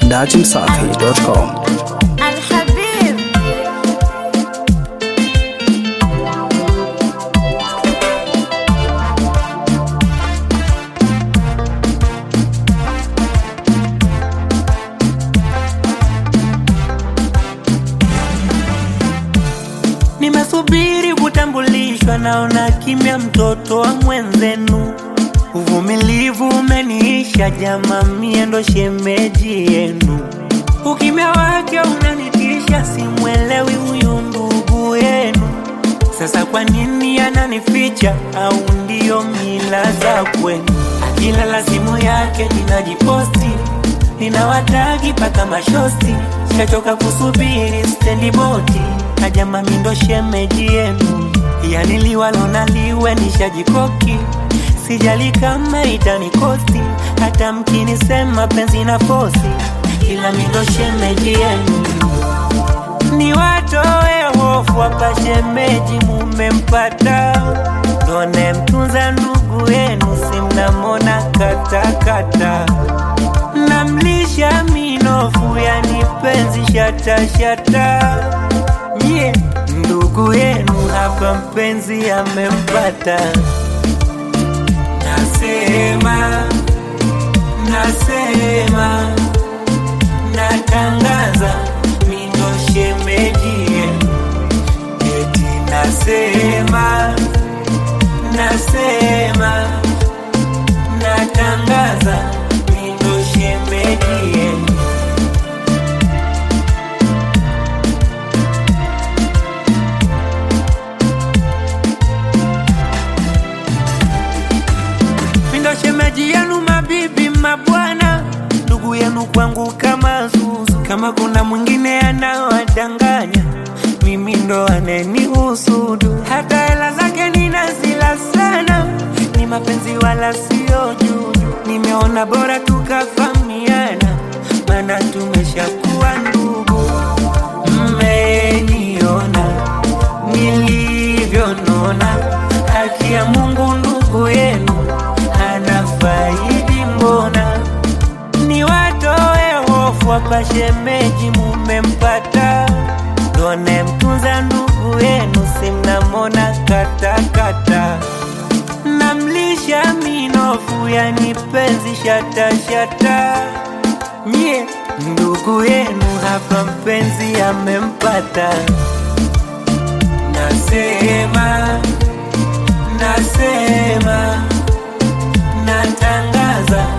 dachimsafi.com. الحبيب Nimesubiri kutambulishwa, naona kimya, mtoto wa mwenzenu. Uvumilivu umeniisha, jama, mie ndo shemeji yenu. Ukimya wake unanitisha, simwelewi huyu ndugu yenu. Sasa kwa nini ananificha? Au ndio mila za kwenu? Akilala simu yake ninajiposti, ninawatagi paka mashosti, shachoka kusubiri stendi boti, ajama mindo shemeji yenu, yani liwalo na liwe nishajikoki, sijali kama itanikosti, hata mkinisema penzi na fosi, ila mindo shemeji yenu ni watoe hofu hapa, shemeji mumempata, ndone mtunza ndugu yenu, simnamona katakata, namlisha minofu, yani penzi shatashata, nye ndugu yenu hapa, mpenzi amempata, nasema nasema natangaza mindo shemeji yenu, eti nasema nasema natangaza mindo shemeji yenu. Mindo shemeji yenu, mabibi mabwana, ndugu yenu kwangu kama zuzu. Kama kuna mwingine anawadanganya, mimi ndo anenihusudu. Hata hela zake ninazila sana, ni mapenzi wala sio juju. Nimeona bora tukafamiana, maana tumeshakuwa ndugu. Mmeniona nilivyonona, haki ya Mungu ndugu yenu anafaidi mbona ni watoe hofu hapa, shemeji mumempata, ndone mtunza ndugu yenu, simnamona katakata, namlisha minofu, yani penzi shatashata, nye ndugu yenu hapa, mpenzi amempata, nasema nasema natangaza